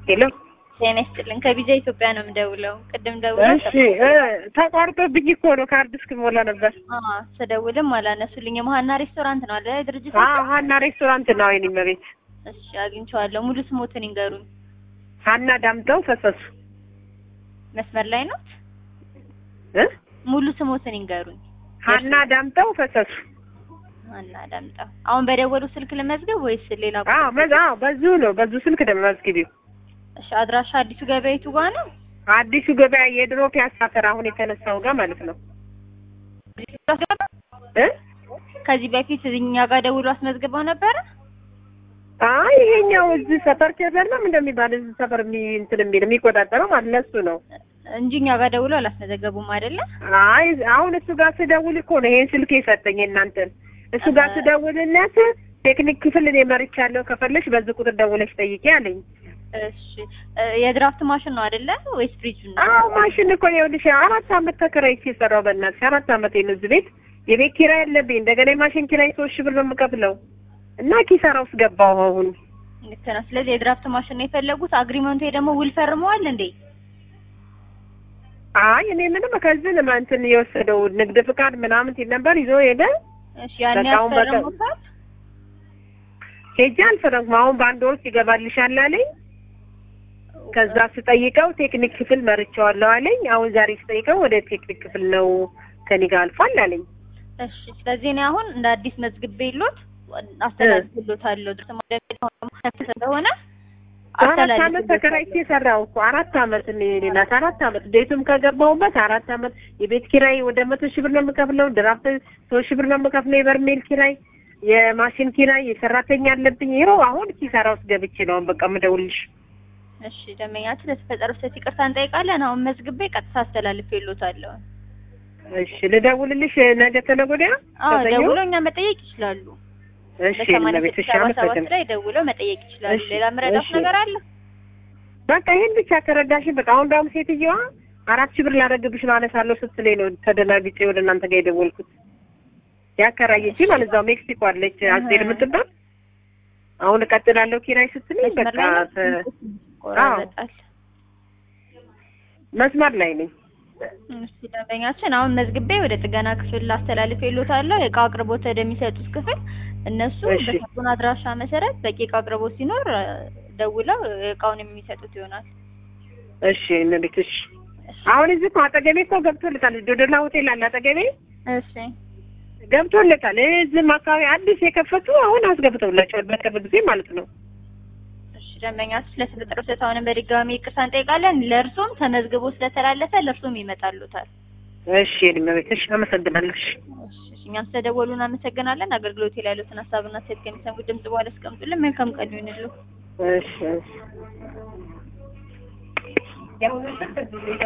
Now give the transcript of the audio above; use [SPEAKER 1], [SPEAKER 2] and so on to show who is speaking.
[SPEAKER 1] ሄሎ
[SPEAKER 2] ጤና ይስጥልን። ከቢጃ ኢትዮጵያ ነው የምደውለው። ቅድም ደውለው
[SPEAKER 1] እሺ እ ተቋርጦብኝ እኮ ነው ካርድ እስክሞላ ነበር።
[SPEAKER 2] አዎ ስደውልም አላነሱልኝም። ሀና ሬስቶራንት ነው አለ ድርጅት?
[SPEAKER 1] አዎ ሀና ሬስቶራንት ነው አይኔ መቤት
[SPEAKER 2] እሺ አግኝቼዋለሁ። ሙሉ ስሞትን ይንገሩኝ።
[SPEAKER 1] ሀና ዳምጠው ፈሰሱ
[SPEAKER 2] መስመር ላይ ነው?
[SPEAKER 1] እ
[SPEAKER 2] ሙሉ ስሞትን ይንገሩኝ።
[SPEAKER 1] ሀና ዳምጠው ፈሰሱ
[SPEAKER 2] ሀና ዳምጠው። አሁን በደወሉ ስልክ ልመዝገብ ወይስ ሌላ?
[SPEAKER 1] አዎ መዝ አዎ በዙ ነው በዙ ስልክ ደግሞ መዝግቢው።
[SPEAKER 2] እሺ አድራሻ አዲሱ ገበያ የቱ ጋ ነው?
[SPEAKER 1] አዲሱ ገበያ የድሮ ፒያሳ ተራ አሁን የተነሳው ጋር ማለት ነው እ
[SPEAKER 2] ከዚህ በፊት እኛ ጋር ደውሎ አስመዝግበው ነበረ?
[SPEAKER 1] አይ ይሄኛው እዚህ ሰፈር ኬዘር ነው እንደሚባል እዚህ ሰፈር የሚ እንትን የሚል የሚቆጣጠረው ማለት ለሱ ነው።
[SPEAKER 2] እንጂ እኛ ጋር ደውሎ አላስመዘገቡም አይደለ?
[SPEAKER 1] አይ አሁን እሱ ጋር ስደውል እኮ ነው ይሄን ስልክ የሰጠኝ እናንተን። እሱ ጋር ስደውልለት ቴክኒክ ክፍል እኔ መርቻለሁ ከፈለሽ በዚህ ቁጥር ደውለሽ ጠይቄ አለኝ።
[SPEAKER 2] እሺ የድራፍት ማሽን ነው አይደለ ወይስ ፍሪጅ ነው?
[SPEAKER 1] አዎ ማሽን እኮ ነው ይኸውልሽ አራት አመት ተከራይቼ የሰራው በእናትሽ አራት አመት ነው እዚህ ቤት የቤት ኪራይ አለብኝ እንደገና የማሽን ኪራይ ሶስት ሺህ ብር ነው የምከፍለው እና ኪሳራ ውስጥ ገባሁ አሁን
[SPEAKER 2] ልክ ነው። ስለዚህ የድራፍት ማሽን ነው የፈለጉት። አግሪመንቱ ደግሞ ውል ፈርመዋል እንዴ?
[SPEAKER 1] አይ እኔ ምንም ከዚህ ነው እንትን የወሰደው ንግድ ፍቃድ ምናምን ሲል ነበር ይዞ ሄደ።
[SPEAKER 2] እሺ ያን
[SPEAKER 1] በቃ አሁን በቃ-
[SPEAKER 2] ያስፈረሙታል?
[SPEAKER 1] ሄጄ አልፈረምኩም። አሁን በአንድ ወር ውስጥ ይገባልሻል አለኝ። ከዛ ስጠይቀው ቴክኒክ ክፍል መርቼዋለሁ አለኝ። አሁን ዛሬ ስጠይቀው ወደ ቴክኒክ ክፍል ነው ከኔ ጋር አልፏል አለኝ።
[SPEAKER 2] እሺ ስለዚህ እኔ አሁን እንደ አዲስ መዝግቤ ሎት አስተላልፍሎታለሁ። ድርት ማለት ስለሆነ
[SPEAKER 1] አራት አመት ተከራይቼ ሰራው እኮ አራት አመት እኔ ናት አራት አመት ቤቱም ከገባሁበት አራት አመት የቤት ኪራይ ወደ መቶ ሺህ ብር ነው የምከፍለው። ድራፍት ሶስት ሺህ ብር ነው የምከፍለው። የበርሜል ኪራይ፣ የማሽን ኪራይ፣ የሰራተኛ አለብኝ። ይኸው አሁን ኪሳራ ውስጥ ገብቼ ነው አሁን በቃ የምደውልሽ።
[SPEAKER 2] እሺ ደንበኛችን ለተፈጠረው ስህተት ይቅርታ እንጠይቃለን። አሁን መዝግቤ ቀጥታ አስተላልፍሎታለሁ።
[SPEAKER 1] እሺ ልደውልልሽ ነገ ተነገ ወዲያ
[SPEAKER 2] አዎ
[SPEAKER 1] ከሰኞ?
[SPEAKER 2] ደውለው እኛ መጠየቅ ይችላሉ።
[SPEAKER 1] እሺ
[SPEAKER 2] በሰማንያ
[SPEAKER 1] ለቤት
[SPEAKER 2] ስድስት
[SPEAKER 1] እሺ
[SPEAKER 2] ሰባ ሰባት
[SPEAKER 1] አመሰግናለሁ።
[SPEAKER 2] ላይ ደውለው መጠየቅ ይችላሉ።
[SPEAKER 1] እሺ፣
[SPEAKER 2] ሌላ ምረዳት
[SPEAKER 1] እሺ።
[SPEAKER 2] ነገር አለ?
[SPEAKER 1] በቃ ይሄን ብቻ ከረዳሽኝ በቃ አሁን ደግሞ ሴትየዋ አራት ሺህ ብር ላደርግብሽ ነው አነሳለሁ ስትለኝ ነው ተደናግጬ ወደ እናንተ ጋር የደወልኩት። ያከራየች ማለት እዛው ሜክሲኮ አለች አስቴር የምትባል አሁን እቀጥላለሁ ኪራይ ስትለኝ
[SPEAKER 2] መስመር
[SPEAKER 1] በቃ
[SPEAKER 2] ላይ ነው?
[SPEAKER 1] ተ-
[SPEAKER 2] ይቆራረጣል።
[SPEAKER 1] መስመር ላይ ነኝ።
[SPEAKER 2] እሺ ደንበኛችን አሁን መዝግቤ ወደ ጥገና ክፍል አስተላልፍ የሎታለሁ። የእቃ አቅርቦት ወደሚሰጡት ክፍል እነሱ
[SPEAKER 1] እሺ።
[SPEAKER 2] በሰጡን አድራሻ መሰረት በቂ እቃ አቅርቦት ሲኖር እ፣ ደውለው እቃውን የሚሰጡት ይሆናል።
[SPEAKER 1] እሺ እንዴት እሺ አሁን እዚህ እኮ አጠገቤ እኮ ገብቶልታል። ዶዶላ ሆቴል አለ አጠገቤ
[SPEAKER 2] እሺ
[SPEAKER 1] ገብቶለታል። እዚህም አካባቢ አዲስ የከፈቱ አሁን አስገብተውላቸዋል በቅርብ ጊዜ ማለት ነው።
[SPEAKER 2] እሺ ደንበኛችን ስለተፈጠረው ስህተት አሁንም በድጋሚ ይቅርታ እንጠይቃለን። ለእርሶም ተመዝግቦ ስለተላለፈ ለእርሶም ይመጣሉታል።
[SPEAKER 1] እሺ እድሜ እሺ አመሰግናለሁ። እሺ
[SPEAKER 2] እሺ እሺ፣ እኛም ስለደወሉ እናመሰግናለን። አገልግሎት ላይ ያሉትን ሀሳብና ሴት ከሚሰሙ ድምጽ በኋላ አስቀምጡልን። መልካም ቀን ይሁንልዎ።
[SPEAKER 1] እሺ እሺ